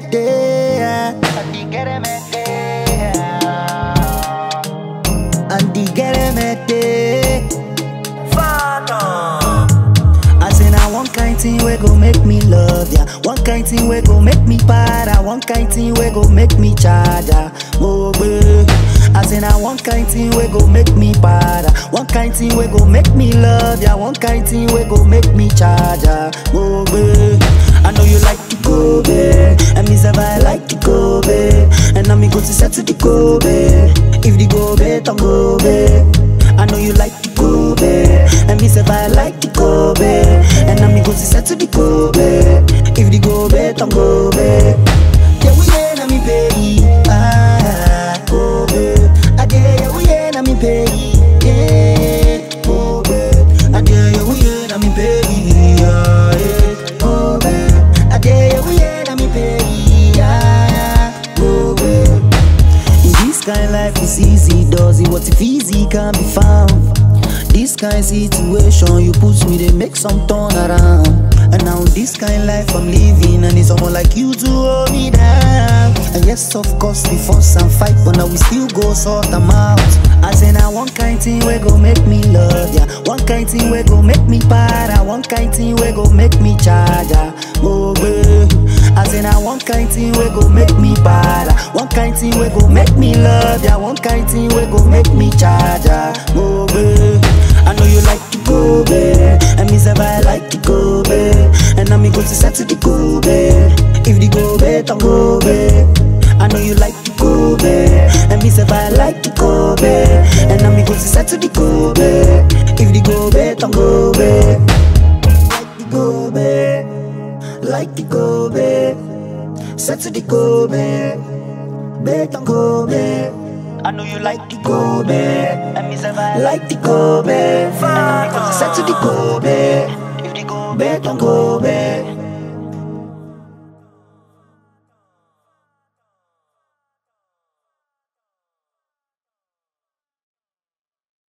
mete. Andi quiere meter. Andi get mete. Phantom. I say na one kind thing we go make me love ya. One kind thing we go make me para. One kind thing we go make me charger. Mogbe. I say na one kind thing we go make me para. One kind thing we go make me love ya. One kind thing we go make me charger. Mogbe. I know you like the Kobe, and me say I like the Kobe, and now me go to set to the Kobe. If the Kobe, don't Kobe. I know you like the Kobe And me say I like the Kobe And now me go to set to the Kobe If the Kobe, don't Kobe Yeah, we ain't na me pay Ah, Kobe I dare yeah, we ain't na me pay Yeah, Kobe I dare yeah, we ain't na me pay Yeah, yeah, Kobe I dare yeah, we ain't na me pay Yeah, Kobe in this kind life is easy, does it? What if easy can be found? This kind situation you put me, they make some turn around. And now this kind life I'm living, and it's someone like you to hold me down. And yes, of course we fuss and fight, but now we still go sort them out. I say now one kind thing we go make me love ya, one kind thing we go make me para, one kind thing we go make me charger. Oh, babe. I say now one kind thing we go make me para One kind thing we go make me love ya One kind thing we go make me charger Oh babe I know you like the Kobe And me say I like the Kobe And now me go to set to the Kobe If the Kobe, don't Kobe I know you like the Kobe And me say I like the Kobe And now me go to set to the Kobe If the Kobe, don't Kobe Like the Kobe like the Kobe, set to the Kobe, bet on Kobe. I know you like the Kobe, And me say I like the Kobe, set to the Kobe, if the Kobe, bet on Kobe.